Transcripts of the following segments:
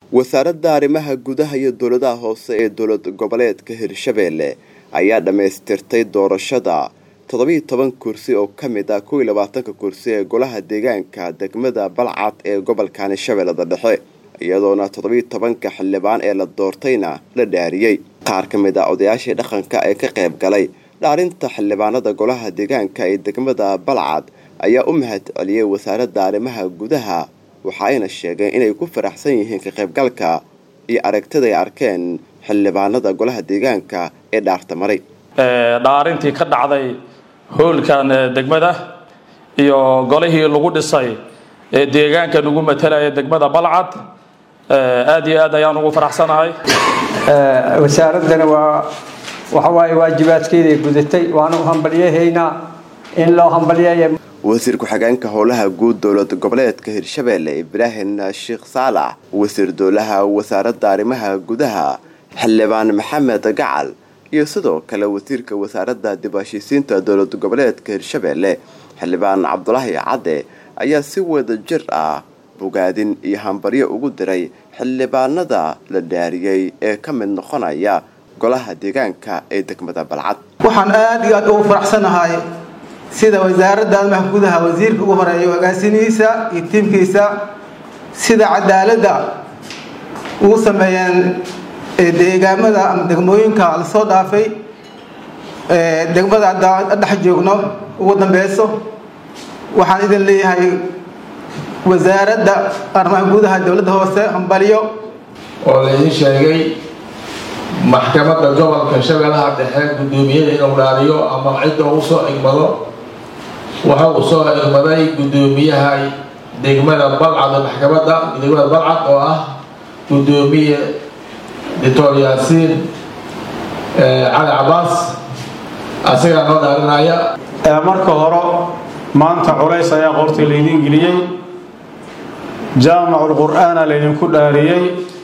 wasaaradda arrimaha gudaha iyo dowladaha hoose ee dowlad goboleedka hirshabeelle ayaa dhammaystirtay doorashada toddobiiyo toban kursi oo ka mid ah kow iyo labaatanka kursi ee golaha deegaanka degmada balcad ee gobolkani shabeellada dhexe iyadoona toddobiiyo tobanka xildhibaan ee la doortayna la dhaariyey qaar ka mid ah odayaashii dhaqanka ee ka qayb galay dhaarinta xildhibaanada golaha deegaanka ee degmada balcad ayaa u mahad celiyey wasaaradda arrimaha gudaha waxa ayna sheegeen inay ku faraxsan yihiin ka qaybgalka iyo aragtida ay arkeen xildhibaanada golaha deegaanka ee dhaarta maray dhaarintii ka dhacday hoolkan degmada iyo golihii lagu dhisay ee deegaanka nagu matalaya degmada balcad aad iyo aad ayaan ugu faraxsanahay wasaaraddana waa waxawaaye waajibaadkeeday gudatay waana u hambalyahaynaa in loo hambalyeeya wasiir ku-xigeenka howlaha guud dowlad goboleedka hirshabeelle ibraahim sheekh saalax wasiir dowlaha wasaaradda arrimaha gudaha xildhibaan maxamed gacal iyo sidoo kale wasiirka wasaaradda dib heshiisiinta dowlad goboleedka hirshabeelle xildhibaan cabdulaahi cadde ayaa si wada jir ah bogaadin iyo hambaryo ugu diray xildhibaanada la dhaariyey ee ka mid noqonaya golaha deegaanka ee degmada balcad waxaan aada iyo aad ugu faraxsanahay sida wasaaradda arrimaha gudaha wasiirka ugu horeeya hogaasinihiisa iyo tiimkiisa sida cadaaladda ugu sameeyeen deegaamada ama degmooyinka lasoo dhaafay degmada hadda dhex joogno ugu dambeyso waxaan idin leeyahay wasaaradda arrimaha gudaha dowladda hoose hambalyo oo laydin sheegay maxkamadda gobolka shabeellaha dhexe guddoomiyada inuu dhaariyo ama cidda uu soo igmado waxa uu soo igmaday guddoomiyaha degmada balcad ee maxkamadda degmada balcad oo ah guddoomiye doctor yaasiin cali cabaas asagaa noo dhaarinaya marka hore maanta culays ayaa qortii laydiin geliyey jaamacul qur-aana laydinku dhaariyey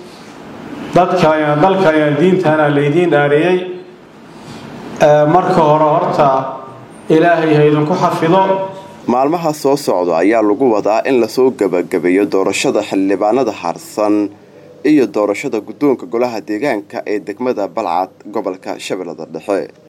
dadkana dalkana diintana laydiin dhaariyey marka hore horta ilaahay ha idinku xafido maalmaha soo socda ayaa lagu wadaa in lasoo gebagabeeyo doorashada xildhibaanada harsan iyo doorashada guddoonka golaha deegaanka ee degmada balcad gobolka shabeellada dhexe